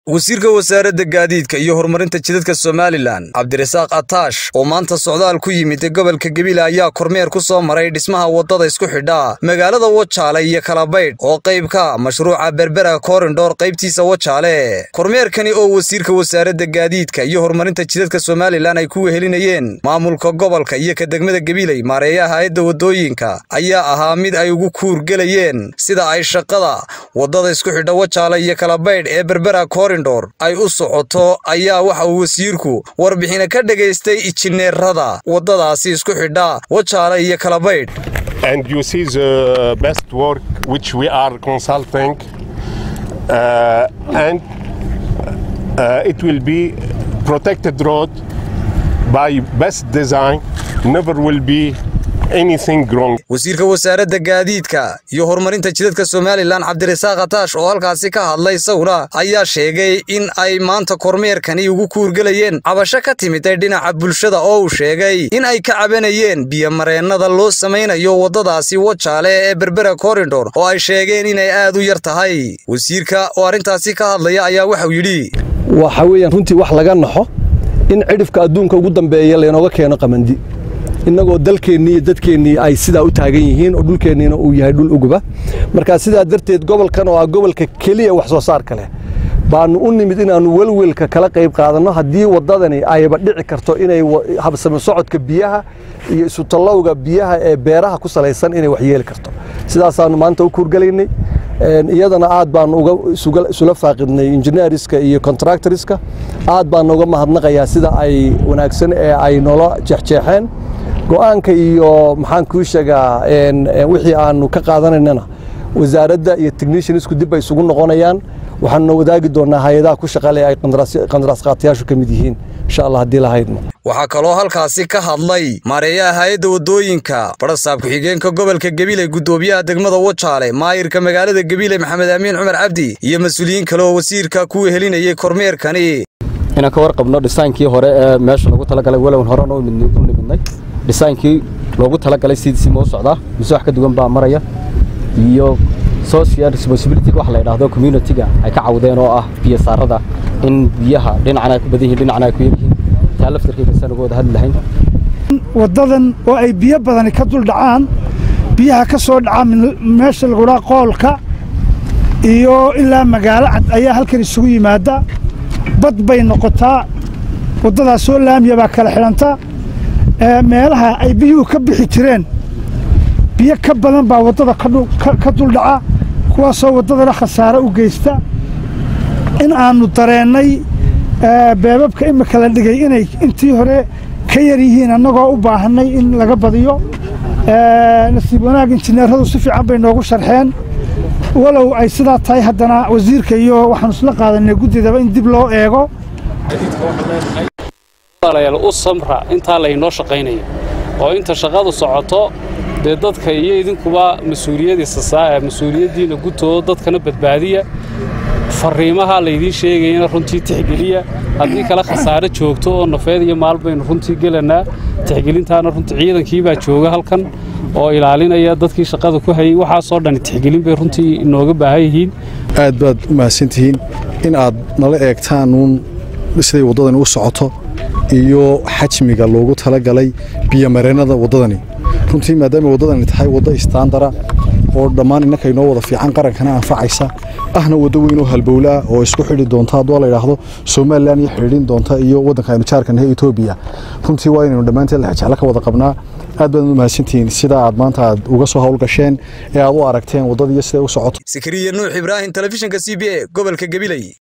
wasiirka wasaaradda gaadiidka iyo horumarinta jidadka somalilan cabdirasaaq ataash oo maanta socdaal ku yimid gobolka gebile ayaa kormeer ku soo maray dhismaha waddada isku xidha magaalada wajaale iyo kalabaydh oo qayb ka mashruuca berbera korindhor qaybtiisa wajaale kormeerkani oo wasiirka wasaaradda gaadiidka iyo horumarinta jidadka somalilan ay ku wehelinayeen maamulka gobolka iyo ka degmada gebiley maareeyaha hayadda waddooyinka ayaa ahaa mid ay ugu kuurgelayeen sida ay shaqada waddada isku xidha wajaale iyo kalabaydh ee berbera ay u socoto ayaa waxa uu wasiirku warbixina ka dhagaystay injineerada waddadaasi isku xidha wajaale iyo kalabaydh and you see the best work which we are consulting uh, and uh, it will be protected road by best design never will be wasiirka wasaaradda gaadiidka iyo horumarinta jidadka somalilan cabdirasaaq ataash oo halkaasi ka hadlay sawra ayaa sheegay in ay maanta kormeerkani ugu kuurgelayeen cabasho ka timiday dhinaca bulshada oo uu sheegay in ay ka cabanayeen biyomareennada loo samaynayo waddadaasi wajaale ee berbera korindhor oo ay sheegeen inay aad u yar tahay wasiirka oo arrintaasi ka hadlaya ayaa waxau yidhi waxa weeyaan runtii wax laga naxo in cidhifka adduunka ugu dambeeya laynooga keeno qamandi innagoo dalkeennii iyo dadkeennii ay sidaa u taagan yihiin oo dhulkeenniina uu yahay dhul uguba markaa sidaa darteed gobolkan oo ah gobolka keliya wax soo saarka leh baannu u nimid inaannu welwelka kala qayb qaadanno haddii waddadani ayba dhici karto inay habsami socodka biyaha iyo isutallowga biyaha ee beeraha ku salaysan inay waxyeeli karto sidaasaannu maanta u kuurgelaynay iyadana aad baannu uga isula faaqidnay injineeriska iyo contractoriska aad baannu uga mahadnaqayaa sida ay wanaagsan ee ay noola jeexjeexeen go'aanka iyo maxaan kuu sheegaa wixii aannu ka qaadanaynana wasaaradda iyo techniciansku dib bay isugu noqonayaan waxaanuna wadaagi doonnaa hay-adaha ku shaqale ay qandaraas qaatayaashu ka mid yihiin insha allah haddii la haydno waxaa kaloo halkaasi ka hadlay maareeyaha hay-adda waddooyinka barasaab ku-xigeenka gobolka gebiley guddoomiyaha degmada wajaale maayirka magaalada gebiley maxamed amiin cumar cabdi iyo mas-uuliyiin kale oo wasiirka ku wehelinayay kormeerkani inaan ka warqabno dhisaankii hore ee meesha lagu talagalay walown horena u nimidnay dhisaankii loogu talagalay sidiisii ma u socdaa mise wax ka duwan baa maraya iyo social responsibility wax la yidhaahdo community-ga ay ka cawdeen oo ah biyo saarada in biyaha dhinacna ay ku badan yihiin dhinacna ay ku yar yihiin taa laftarkeeda saan uga wada hadli lahayn waddadan oo ay biyo badani ka dul dhacaan biyaha ka soo dhaca meesha lagudhaa qoolka iyo ilaa magaalo cad ayaa halkan isugu yimaada bad bay noqotaa waddadaas soo laamiya baa kala xidhanta meelaha ay biyuhu ka bixi jireen biyo ka badan baa waddada ka duldhaca kuwaasoo waddadana khasaare u geysta in aannu dareennay beebabka imika la dhigay inay intii hore ka yar yihiin annagoo u baahannay in laga badiyo nasiib wanaag injineeradu si fiican bay noogu sharxeen walow ay sidaa tahay haddana wasiirka iyo waxaanu isla qaadanay guddidaba in dib loo eego u samra intaa laynoo shaqaynayo oo inta shaqadu socoto dee dadka iyo idinkuba mas-uuliyaddiinna gutoo dadkana badbaadiya farriimaha laydiin sheegayana runtii tixgeliya haddii kale khasaare joogto oo nafeed iyo maal baynu runtii gelannaa tixgelintaana runtii ciidankiibaa jooga halkan oo ilaalinaya dadkii shaqada ku hayay waxaasoo dhani tixgelin bay runtii inooga baahan yihiin aad baad u mahadsantihiin in aad nala eegtaan uun siday waddadani u socoto iyo xajmiga loogu talagalay biyomareennada waddadani runtii maadaama waddadani tahay waddo istaandara oo dhammaan innanka inoo wada fiican qarankana anfacaysa ahna waddo weyn oo halbowlaa oo isku xidhi doonta hadduu la yidhaahdo somalilan iyo xidhiidhin doonta iyo waddanka aynu jaarkanahay etoobiya runtii waa inaynu dhammaanteed lexjeclo ka wada qabnaa aad baad u mahadsantihiin sida aad maanta aad uga soo howlgasheen ee aad u aragteen waddadiiyo siday u socoto sakariya nuux ibraahim telefishinka c b a gobolka gebiley